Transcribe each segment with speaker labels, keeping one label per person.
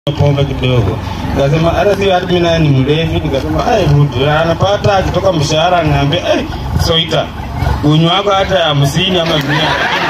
Speaker 1: pombe kidogo. Nikasema hata si hata mimi naye ni mlevi, nikasema ai Ruto anapata akitoka mshahara ananiambia ai soita unywa wako hata hamsini ama mia.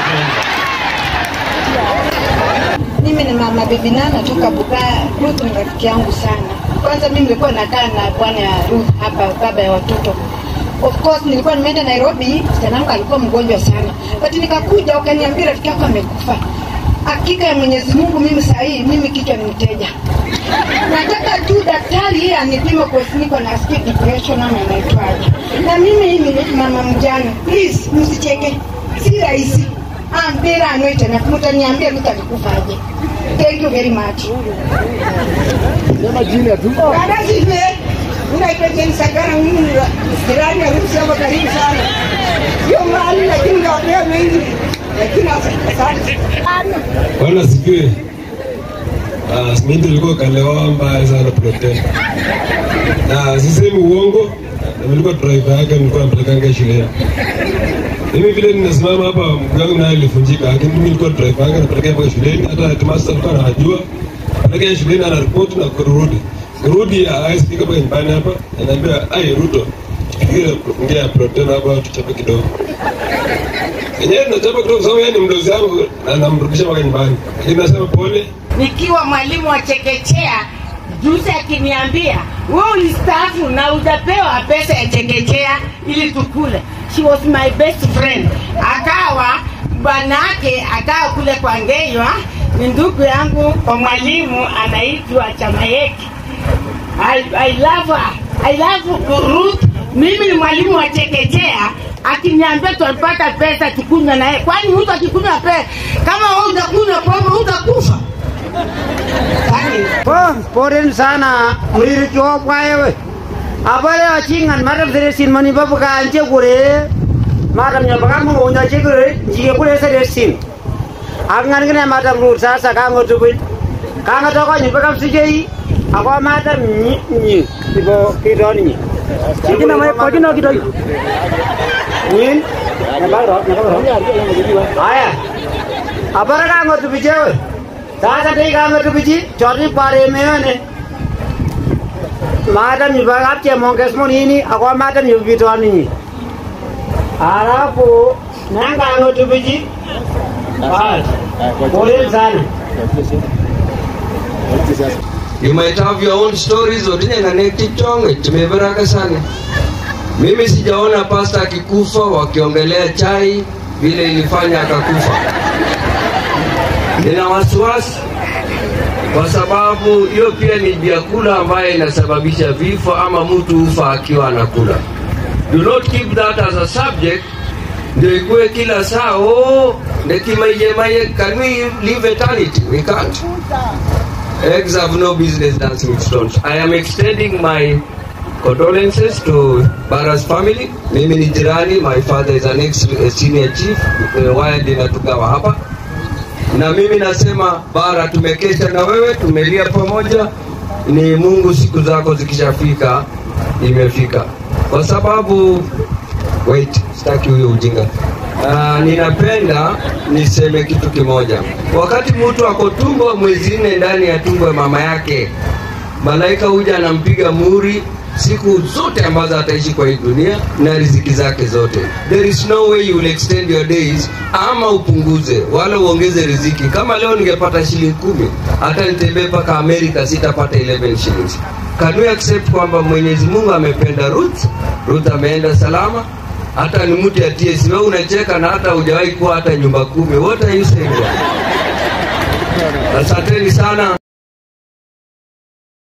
Speaker 2: Mimi ni mama bibi Nana toka Bugaya. Ruth ni rafiki yangu sana. Kwanza mimi nilikuwa nakaa na bwana ya Ruth hapa, baba ya watoto. Of course nilikuwa nimeenda Nairobi, msichana wangu alikuwa mgonjwa sana, but nikakuja wakaniambia rafiki yako amekufa. Hakika ya Mwenyezi Mungu, mimi saa hii mimi kichwa ni mteja. Nataka tu daktari yeye anipime kwa niko na skia depression ama inaitwaje. Na mimi ni mama mjane. Please msicheke. Si rahisi. Ambira anoite na mtaniambia mtalikufaje. Thank you very much.
Speaker 3: Sema jina tu.
Speaker 2: Dada sife. Unaitwa Jane Sagara mimi ni jirani ya Rusi hapa karibu sana. Sio mahali lakini ndio mengi. Lakini asante.
Speaker 3: Bwana sifiwe. Ah, mimi nilikuwa kalewa mbaya sana protest. Na sisemi uongo, na nilikuwa driver yake nilikuwa nampelekanga shuleni. Mimi vile ninasimama hapa mguu wangu naye alifunjika, lakini mimi nilikuwa driver yake napelekea mpaka shuleni, hata headmaster alikuwa anajua. Pelekea shuleni ana report na kurudi. Kurudi hawezi fika mpaka nyumbani hapa, ananiambia, "Ai Ruto, tupigie ongea protest hapa tuchape kidogo." Yenyewe tunachapa kidogo sababu yeye ni mdozi wangu na namrudisha mpaka nyumbani. Lakini nasema pole,
Speaker 4: nikiwa mwalimu wa chekechea juzi akiniambia wewe ulistaafu na hujapewa pesa ya chekechea ili tukule. She was my best friend. Akawa bwanake akawa kule kwa Ngeywa, ni ndugu yangu kwa mwalimu anaitwa Chamayeki. I, I love her. I love Ruth. Mimi ni mwalimu wa chekechea akiniambia tutapata pesa tukunywa naye. Kwani mtu akikunywa pesa kama wewe utakunywa pombe utakufa? Kwani
Speaker 5: Poren sana murir jo kwaewe. Abale achingan madam seresin mani babu ka anje kure. Madam nya baka mo nya chigure jige kure seresin. Angan gane madam rur sasa ka ngotu bin. Ka ngato ko nyi baka sujei. Ako madam nyi nyi ibo kidon nyi. Sigi na mai koji no kidoi. Nyin. Na ba ro na ba ro. Aya. Abara ka ngotu bijewe. Sasa dai ka ngotu biji chori pare meone. Madam ni baka apche monges monini ako madam ni bitoni nyi. Alafu nanga ngotu biji. Bas. Pole sana.
Speaker 6: You might have your own stories odine na nekichonge tumebaraka sana. Mimi sijaona pasta akikufa wakiongelea chai vile ilifanya akakufa. Nina wasiwasi kwa sababu hiyo pia ni vyakula ambayo inasababisha vifo ama mtu ufa akiwa anakula. Do not keep that as a subject ndio ikuwe kila saa oh, nekimaiyemaye can we live eternity? We can't. Eggs have no business dancing with stones. I am extending my condolences to Bara's family. Mimi ni jirani, my father is an ex senior chief uh, wired inatugawa hapa, na mimi nasema Bara, tumekesha na wewe, tumelia pamoja. Ni Mungu, siku zako zikishafika, imefika, kwa sababu wait, sitaki huyo ujinga. Uh, ninapenda niseme kitu kimoja. Wakati mtu ako tumbo mwezi nne ndani ya tumbo ya mama yake, malaika huja anampiga muri siku zote ambazo ataishi kwa hii dunia na riziki zake zote. There is no way you will extend your days, ama upunguze wala uongeze riziki. Kama leo ningepata shilingi kumi, hata nitembee mpaka Amerika sitapata 11 shillings. Can we accept kwamba Mwenyezi Mungu amependa Ruth? Ruth ameenda salama, hata ni mtu ya TS. Wewe unacheka na hata hujawahi kuwa hata nyumba kumi. What are you saying? Asanteni sana.